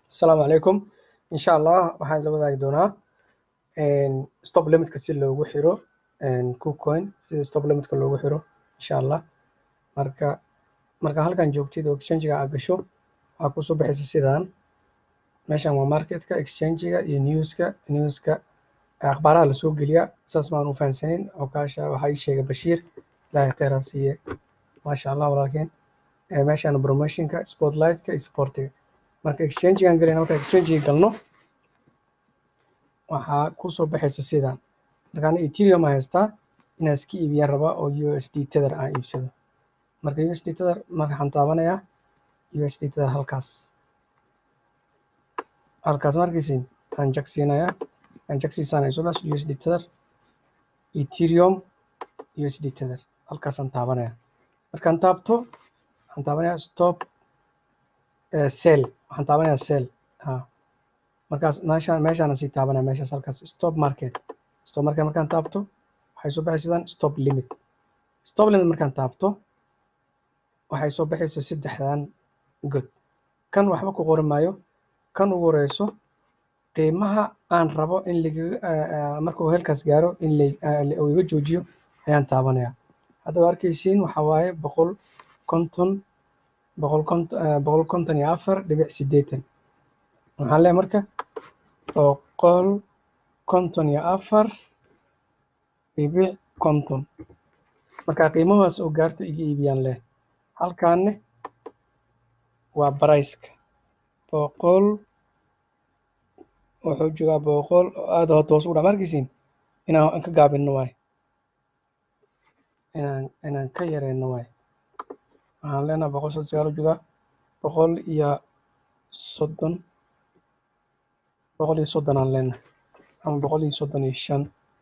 asalaamu calaykum insha allah waxaan isla wadaagi doonaa stop limitka si loogu xiro kucoin sida stop limitka loogu xiro insha allah marka marka halkan joogtid oo exchangiga aad gasho waxaa kusoo baxaysa sidaan meeshan waa marketka exchangiga iyo newska newska akhbaaraha lasoo geliya saas maan u fahansanin ogaasha waxaa ii sheegay bashiir ilaahay khayran siiye maasha allah walaalkeen meeshan promotionka spotlightka iyo sportiga marka exchangigan galayna marka exchangiga galno waxaa kusoo baxaysa sidaan markaan ethereum aan haystaa inaan iska iibiyaan rabaa oo usd tether aan iibsado marka usd tether markaan taabanayaa usd tether halkaas halkaas markiisin aan jag siinayaa aan jag siisanaya sodaas usd tether ethereum usd tether halkaasaan taabanaya markaan taabto waxaan taabanayaa stop sell waxaan taabanayaa sell ha markaas meeshaan meeshaana sii taabanaya meeshaas halkaas stop market stop market markaan taabto waxay soo baxaysa sidaan stop limit stop limit markaan taabto waxay soo baxaysa saddexdan god kan waxba ku qori maayo kan ugu horeyso qiimaha aan rabo in lagaga markuu heelkaas gaaro in uu iga joojiyo ayaan taabanaya haddaba arkaysiin waxaa waaye boqol konton boqol konton boqol konton iyo afar dhibic siddeetan waxaan leeyahay marka boqol konton iyo afar dhibic konton marka qiimahaas oo gaarto iga iibiyaan leh halkaanne waa barayska boqol wuxuu joogaa boqol oo aada hota hoos ugu dhac markaysiin inaan ka gaabinno waay inaan inaan ka yareyno waay waxaan leenahay boqol soddon sagaal u joogaa boqol iyo soddon boqol iyo soddon aan leenahay ama boqol iyo soddon iyo shan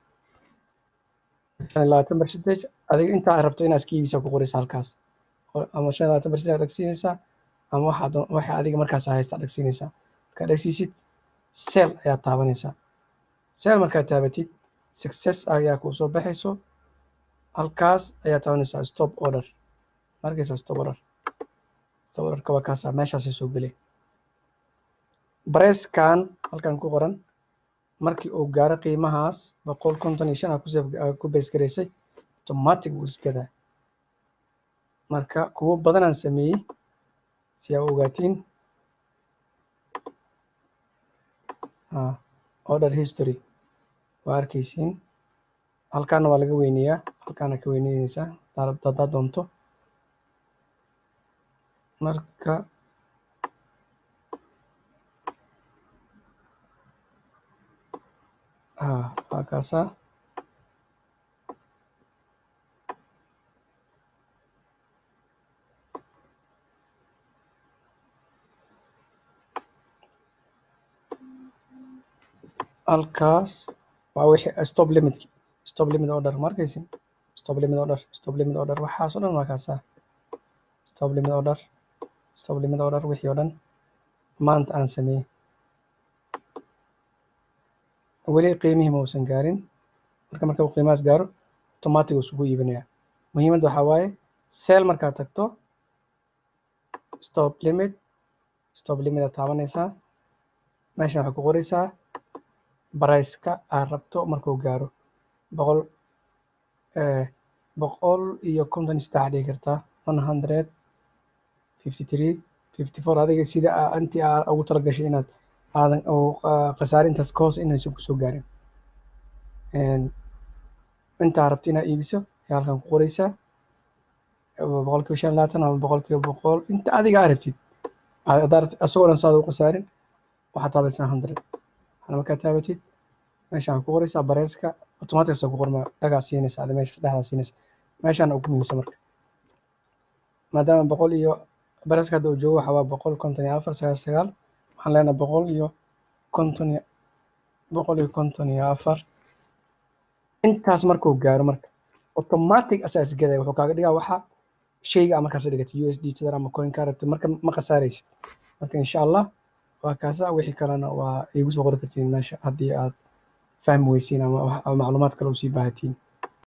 shan iyo labaatan percentage adiga intaa rabto inaad iska iibisa ku qoraysa halkaas ama shan iyo labaatan percentage dhagsiinaysaa ama waxaad waxa adiga markaas haysta dhagsiinaysaa markaad dhagsiisid sell ayaad taabanaysaa sell markaad taabatid success ayaa kuu soo baxayso halkaas ayaad taabanaysaa stop order markaysaa stop order stop orderka waa kaasa meeshaasay soo gelay bareeskan halkan ku qoran markii uu gaaro qiimahaas boqol konton iyo shan aa ku bees garaysay automatic wuu isgadaa marka kuwo badanaan sameeyey si aa ogaatiin order history waa arkaysiin halkaana waa laga weyneeyaa halkaana ka weyneyneysaa haddaad doonto marka waa kaasaa halkaas waa wixii stop limit stop limit order ma arkaysin stop limit order stop limit order waxaas oo dhan waa kaasaa stop limit order stop limit order wixii oo dhan maanta aan sameeyey weli qiimihii ma uusan gaarin marka marka uu qiimahaas gaaro automatic uu isugu iibinaya muhiimadda waxaa waaye sell markaad tagto stop limit stop limit aad taabanaysaa meeshan waxaad ku qoraysaa barayska aad rabto markuu gaaro boqol boqol iyo konton iyo saddex dhigi kartaa one hundred fifty three fifty four adiga sida intii aa ugu talagashay inaad aadan khasaare intaas ka hoos inaysan kusoo gaarin intaa rabta inaad iibiso ayaa halkan ku qoraysaa boqol kiiba shan iyo labaatan ama boqol kiiba boqol inta adiga aa rabtid asagoo dhan saada u khasaarin waxaad taabaysaa hundred waxaana markaa taabatid meeshaan ku qoraysaa bareeska automatic ku qorma dhagaa siinaysa ada meesha dhexdaa siinaysa meeshaana ugu muhiimsan marka maadaama boqol iyo bareeska hadda uu joogo waxaa waa boqol konton iyo afar sagaal sagaal waxaan leenahay boqol iyo konton iyo boqol iyo konton iyo afar intaas markuu gaaro marka automatic asaa isgadaya wuxuu kaaga dhigaa waxa shayga markaas dhigatay u s d tether ama coin kaa rabtay marka ma khasaaraysid marka insha allah waa kaasa wixii kalena waa igu soo qori kartiin meesha haddii aad fahmi weysiin ama macluumaad kale usii baahatiin